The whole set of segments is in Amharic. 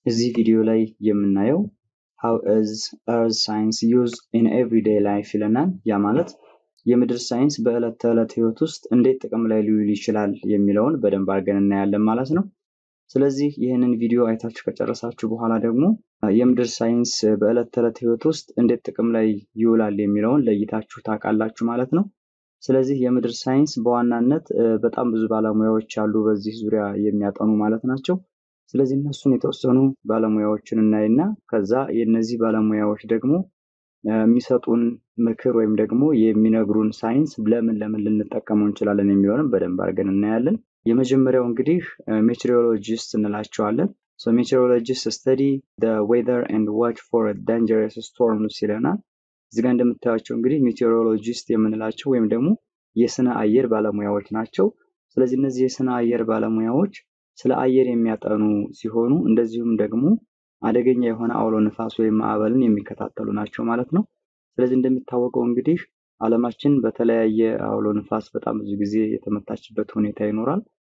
እዚህ ቪዲዮ ላይ የምናየው how is earth science used in everyday life ይለናል። ያ ማለት የምድር ሳይንስ በዕለት ተዕለት ህይወት ውስጥ እንዴት ጥቅም ላይ ሊውል ይችላል የሚለውን በደንብ አድርገን እናያለን ማለት ነው። ስለዚህ ይህንን ቪዲዮ አይታችሁ ከጨረሳችሁ በኋላ ደግሞ የምድር ሳይንስ በዕለት ተዕለት ህይወት ውስጥ እንዴት ጥቅም ላይ ይውላል የሚለውን ለይታችሁ ታውቃላችሁ ማለት ነው። ስለዚህ የምድር ሳይንስ በዋናነት በጣም ብዙ ባለሙያዎች አሉ በዚህ ዙሪያ የሚያጠኑ ማለት ናቸው። ስለዚህ እነሱን የተወሰኑ ባለሙያዎችን እናይና ከዛ የእነዚህ ባለሙያዎች ደግሞ የሚሰጡን ምክር ወይም ደግሞ የሚነግሩን ሳይንስ ለምን ለምን ልንጠቀመው እንችላለን የሚለውንም በደንብ አድርገን እናያለን። የመጀመሪያው እንግዲህ ሜትሮሎጂስት እንላቸዋለን። ሜትሮሎጂስት ስተዲ ዌዘር ኤንድ ዋች ፎር ዳንጀረስ ስቶርምስ ይለናል። እዚጋ እንደምታያቸው እንግዲህ ሜቴሮሎጂስት የምንላቸው ወይም ደግሞ የስነ አየር ባለሙያዎች ናቸው። ስለዚህ እነዚህ የስነ አየር ባለሙያዎች ስለ አየር የሚያጠኑ ሲሆኑ እንደዚሁም ደግሞ አደገኛ የሆነ አውሎ ንፋስ ወይም ማዕበልን የሚከታተሉ ናቸው ማለት ነው። ስለዚህ እንደሚታወቀው እንግዲህ ዓለማችን በተለያየ አውሎ ንፋስ በጣም ብዙ ጊዜ የተመታችበት ሁኔታ ይኖራል።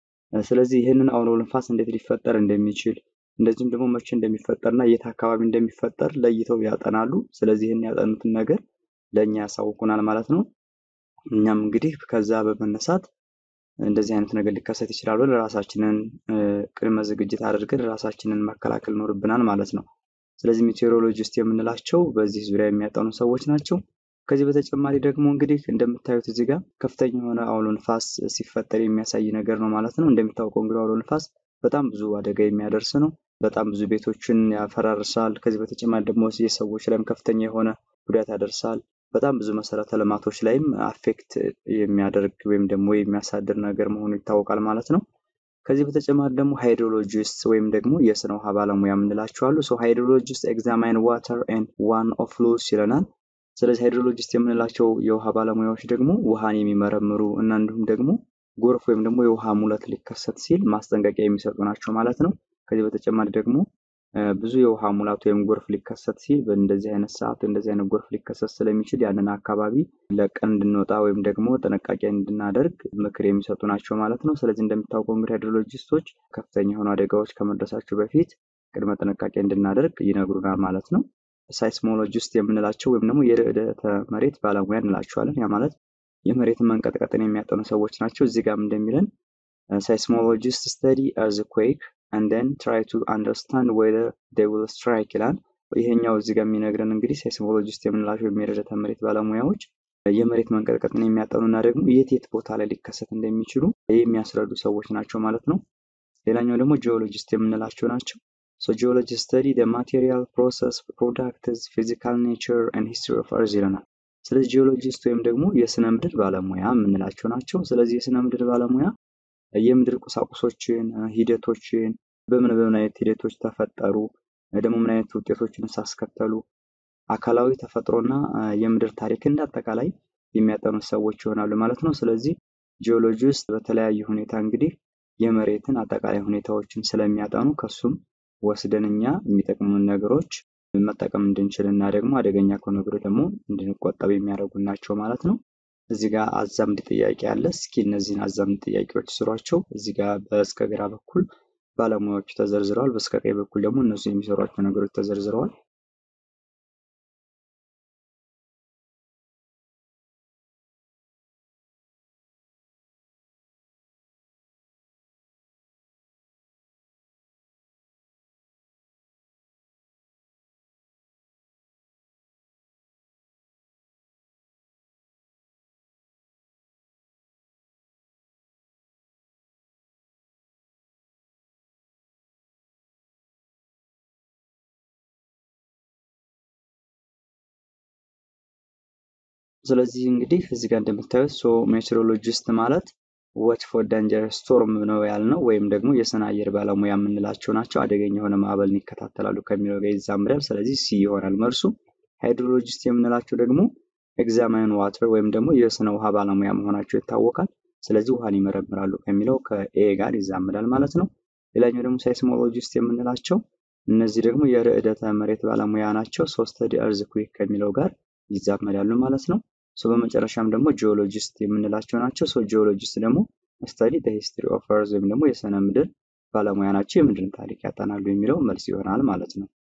ስለዚህ ይህንን አውሎ ንፋስ እንዴት ሊፈጠር እንደሚችል እንደዚሁም ደግሞ መቼ እንደሚፈጠርና የት አካባቢ እንደሚፈጠር ለይተው ያጠናሉ። ስለዚህ ይህን ያጠኑትን ነገር ለእኛ ያሳውቁናል ማለት ነው። እኛም እንግዲህ ከዛ በመነሳት እንደዚህ አይነት ነገር ሊከሰት ይችላል ብለን ራሳችንን ቅድመ ዝግጅት አድርገን ራሳችንን መከላከል ይኖርብናል ማለት ነው። ስለዚህ ሜቴሮሎጂስት የምንላቸው በዚህ ዙሪያ የሚያጠኑ ሰዎች ናቸው። ከዚህ በተጨማሪ ደግሞ እንግዲህ እንደምታዩት እዚህ ጋር ከፍተኛ የሆነ አውሎ ንፋስ ሲፈጠር የሚያሳይ ነገር ነው ማለት ነው። እንደሚታወቀው እንግዲህ አውሎ ንፋስ በጣም ብዙ አደጋ የሚያደርስ ነው። በጣም ብዙ ቤቶችን ያፈራርሳል። ከዚህ በተጨማሪ ደግሞ የሰዎች ላይም ከፍተኛ የሆነ ጉዳት ያደርሳል። በጣም ብዙ መሰረተ ልማቶች ላይም አፌክት የሚያደርግ ወይም ደግሞ የሚያሳድር ነገር መሆኑ ይታወቃል ማለት ነው። ከዚህ በተጨማሪ ደግሞ ሃይድሮሎጂስት ወይም ደግሞ የስነ ውሃ ባለሙያ የምንላቸው አሉ። ሶ ሃይድሮሎጂስት ኤግዛማይን ዋተር ኤንድ ዋን ኦፍ ፍሉስ ይለናል። ስለዚህ ሃይድሮሎጂስት የምንላቸው የውሃ ባለሙያዎች ደግሞ ውሃን የሚመረምሩ እና እንዲሁም ደግሞ ጎርፍ ወይም ደግሞ የውሃ ሙለት ሊከሰት ሲል ማስጠንቀቂያ የሚሰጡ ናቸው ማለት ነው። ከዚህ በተጨማሪ ደግሞ ብዙ የውሃ ሙላት ወይም ጎርፍ ሊከሰት ሲል በእንደዚህ አይነት ሰዓት እንደዚህ አይነት ጎርፍ ሊከሰት ስለሚችል ያንን አካባቢ ለቀን እንድንወጣ ወይም ደግሞ ጥንቃቄ እንድናደርግ ምክር የሚሰጡ ናቸው ማለት ነው። ስለዚህ እንደሚታወቀው እንግዲህ ሃይድሮሎጂስቶች ከፍተኛ የሆኑ አደጋዎች ከመድረሳቸው በፊት ቅድመ ጥንቃቄ እንድናደርግ ይነግሩናል ማለት ነው። ሳይስሞሎጂስት የምንላቸው ወይም ደግሞ የርዕደተ መሬት ባለሙያ እንላቸዋለን። ያ ማለት የመሬትን መንቀጥቀጥን የሚያጠኑ ሰዎች ናቸው። እዚህ ጋርም እንደሚለን ሳይስሞሎጂስት ስተዲ እርዝኩዌክ and then try to understand whether they will strike ይላል። ይሄኛው እዚህ ጋር የሚነግረን እንግዲህ ሴስሞሎጂስት የምንላቸው የርዕደ መሬት ባለሙያዎች የመሬት መንቀጥቀጥን የሚያጠኑ እና ደግሞ የት የት ቦታ ላይ ሊከሰት እንደሚችሉ የሚያስረዱ ሰዎች ናቸው ማለት ነው። ሌላኛው ደግሞ ጂኦሎጂስት የምንላቸው ናቸው። ሶ ጂኦሎጂስት ስተዲ the material process products physical nature and history of earth ይለናል። ስለዚህ ጂኦሎጂስት ወይም ደግሞ የስነ ምድር ባለሙያ የምንላቸው ናቸው። ስለዚህ የስነ ምድር ባለሙያ የምድር ቁሳቁሶችን፣ ሂደቶችን በምን በምን አይነት ሂደቶች ተፈጠሩ፣ ደግሞ ምን አይነት ውጤቶችን ሳስከተሉ አካላዊ ተፈጥሮና የምድር ታሪክ እንደ አጠቃላይ የሚያጠኑ ሰዎች ይሆናሉ ማለት ነው። ስለዚህ ጂኦሎጂ ውስጥ በተለያየ ሁኔታ እንግዲህ የመሬትን አጠቃላይ ሁኔታዎችን ስለሚያጠኑ ከሱም ወስደን እኛ የሚጠቅሙን ነገሮች መጠቀም እንድንችል እና ደግሞ አደገኛ ከሆኑ ነገሮች ደግሞ እንድንቆጠብ የሚያደርጉ ናቸው ማለት ነው። እዚህ ጋር አዛምድ ጥያቄ አለ። እስኪ እነዚህን አዛምድ ጥያቄዎች ስሯቸው። እዚህ ጋር በስከ ግራ በኩል ባለሙያዎቹ ተዘርዝረዋል። በስከ ቀኝ በኩል ደግሞ እነሱ የሚሰሯቸው ነገሮች ተዘርዝረዋል። ስለዚህ እንግዲህ እዚህ ጋር እንደምታዩት ሶ ሜትሮሎጂስት ማለት ዋች ፎር ዳንጀር ስቶርም ነው ያልነው፣ ወይም ደግሞ የስነ አየር ባለሙያ የምንላቸው ናቸው። አደገኛ የሆነ ማዕበልን ይከታተላሉ ከሚለው ጋር ይዛምዳል። ስለዚህ ሲ ይሆናል መልሱ። ሃይድሮሎጂስት የምንላቸው ደግሞ ኤግዛማይን ዋተር ወይም ደግሞ የስነ ውሃ ባለሙያ መሆናቸው ይታወቃል። ስለዚህ ውሃን ይመረምራሉ ከሚለው ከኤ ጋር ይዛምዳል ማለት ነው። ሌላኛው ደግሞ ሳይስሞሎጂስት የምንላቸው እነዚህ ደግሞ የርዕደተ መሬት ባለሙያ ናቸው። ሶስት ዲ እርዝኩዌክ ከሚለው ጋር ይዛመዳሉ ማለት ነው። ሶ በመጨረሻም ደግሞ ጂኦሎጂስት የምንላቸው ናቸው። ሶ ጂኦሎጂስት ደግሞ ስተዲ ሂስትሪ ኦፍ እርዝ ወይም ደግሞ የስነ ምድር ባለሙያ ናቸው፣ የምድርን ታሪክ ያጠናሉ የሚለው መልስ ይሆናል ማለት ነው።